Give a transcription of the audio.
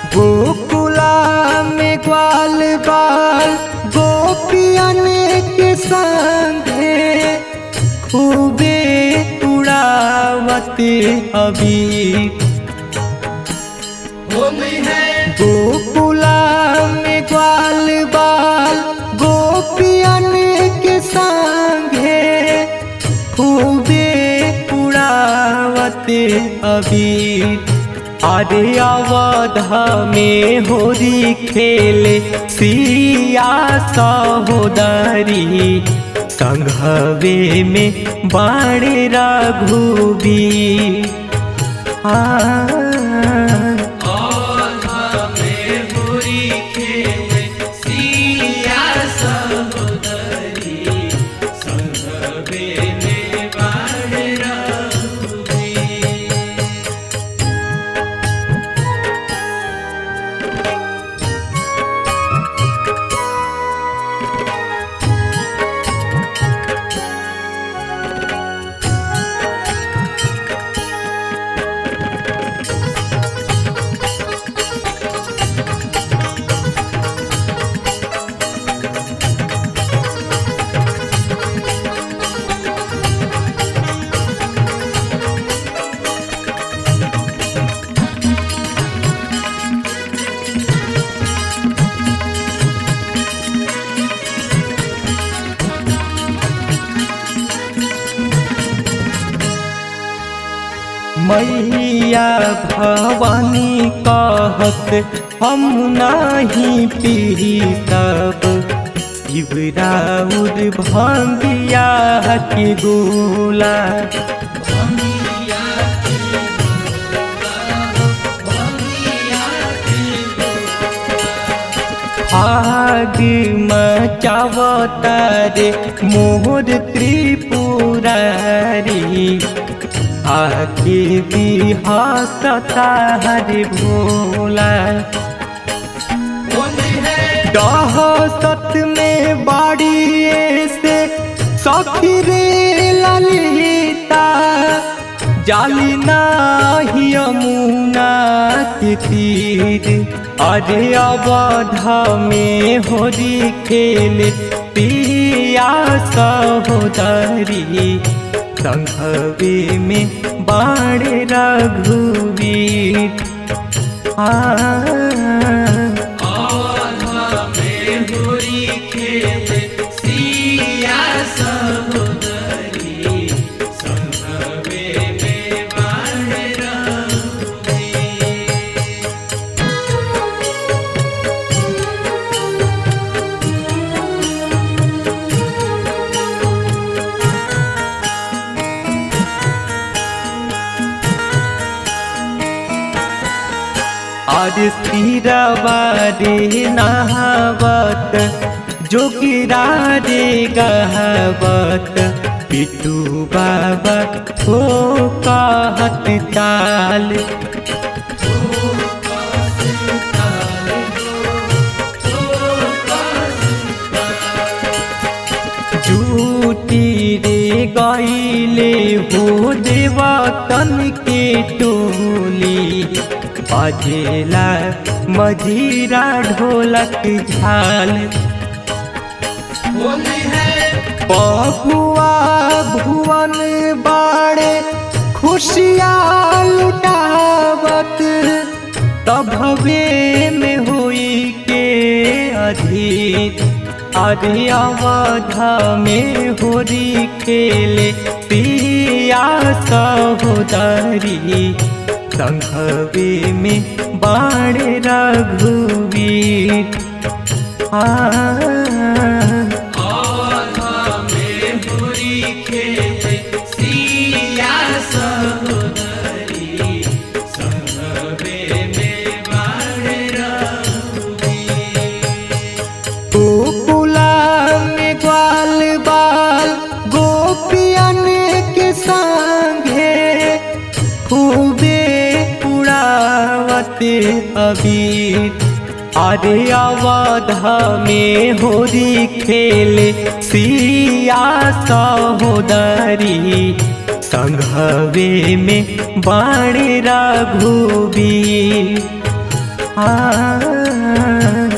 गोकुला में ग्वाल बाल गोपियन के संगे खूबे उड़ावते अभी होली है गोकुला में ग्वाल बाल गोपियन के संगे खूबे उड़ावते अभी अरे अवध में होरी खेले सिया सहोदरी संघवे में बाणे रघुबी आ और हमें बुरी खेले सिया सहोदरी संगवे में बाढ़ रघुबी मैया भवानी कहत हम नाही पी सब शिवराउर भंगिया के गोला भंगिया की भंगिया की आग मचावतारे मोर त्रिपुरारी आके बिहासता हरे भोला होली है दहसत में बाड़ी से सखी रे ललिता जाली नाही यमुना के तीर अरे अवध में होरी खेले पिया सहोदरी संघवे में बाण रघुवीर आ और हमें बुरी खेले सिया सहोदरी संगवे में बाढ़ रघुबी आज सिरवारे नहावत जोगिरा रे गहवत पिटू बाबा हो कहत ताल जूटी रे गईले हो देवतन के टोली बजेला मजीरा ढोलक झाल होली है बबुआ भुवन बाड़े खुशियाँ लुटावत तभवे में हुई के अधीर अरे अवध में होरी खेले पिया सहोदरी संघवे में बाण रघुवीर आ और हमें बुरी खेले सिया सहोदरी संगवे में बाढ़ रघुबी गोकुला में ग्वाल बाल गोपियन के संगे खूबे उड़ावते अबीर अरे अवध में होरी खेले सिया सहोदरी संघवे में बाण रघुबीर हाँ